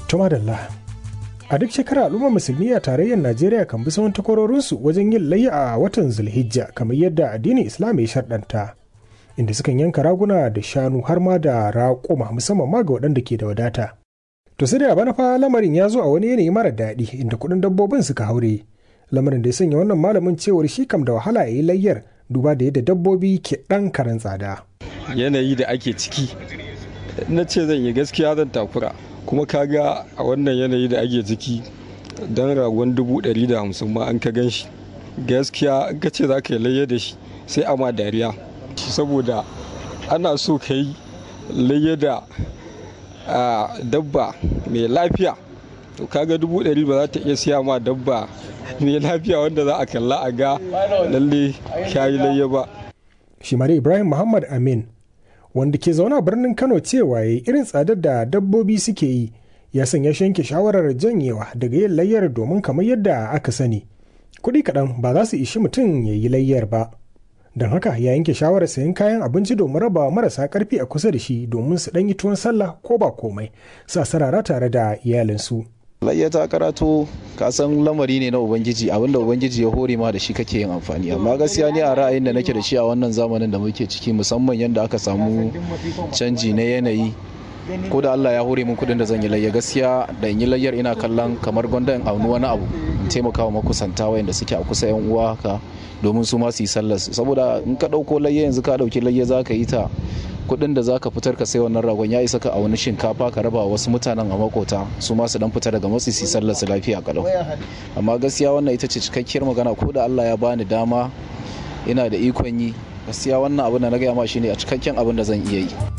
Tuma Dalla. A duk shekara al'ummar musulmi a tarayyar Najeriya kan bi sauran takwarorinsu wajen yin layya a watan Zulhijja kamar yadda addinin Islam ya sharɗanta. Inda sukan yanka raguna da shanu har ma da raƙuma musamman ma ga waɗanda ke da wadata. To sai da bana fa lamarin ya zo a wani yanayi mara daɗi inda kuɗin dabbobin suka haure. Lamarin da ya sanya wannan malamin cewar shi kam da wahala ya yi layyar duba da yadda dabbobi ke ɗan karen tsada. Yanayi da ake ciki na ce zan yi gaskiya zan takura kuma kaga a wannan yanayi da ake ciki don ragon dubu ɗari da hamsin ma an ka gan shi gaskiya in ka ce za ka yi layya da shi sai ama dariya saboda ana so ka yi layya da dabba mai lafiya to kaga dubu ɗari ba za ta iya siya ma dabba mai lafiya wanda za a kalla a ga lalle yi layya ba shi ibrahim muhammad amin wanda ke zaune a birnin kano cewa ya irin tsadar da dabbobi suke yi ya sanya shanke shawarar janyewa daga yin layyar domin kamar yadda aka sani kuɗi kaɗan ba za su ishi mutum ya yi layyar ba don haka ya yanke shawarar sayan kayan abinci domin raba marasa karfi a kusa da shi domin su ɗan yi tuwon sallah ko ba komai sa sarara tare da iyalinsu. layya ta karato ka san lamari ne na ubangiji abinda ubangiji ya hore ma da shi kake yin amfani amma gaskiya ne a ra'ayin da nake da shi a wannan zamanin da muke ciki musamman yadda aka samu canji na yanayi ko da Allah ya hore min kudin da zan yi layya gaskiya da in yi layyar ina kallon kamar gwanda in auni wani abu in taimaka wa makusanta wayanda suke a kusa yan uwa haka domin su ma su yi sallar saboda in ka dauko layya yanzu ka dauki layya za ka yi ta kudin da zaka fitar ka sai wannan ragon ya isa ka a wani shinkafa ka raba wasu mutanen a makota su ma su dan fita daga matsi su sallar su lafiya kalau amma gaskiya wannan ita ce cikakkiyar magana ko da Allah ya bani dama ina da ikon yi gaskiya wannan abin da na gaya ma shine a cikakken abin da zan iya yi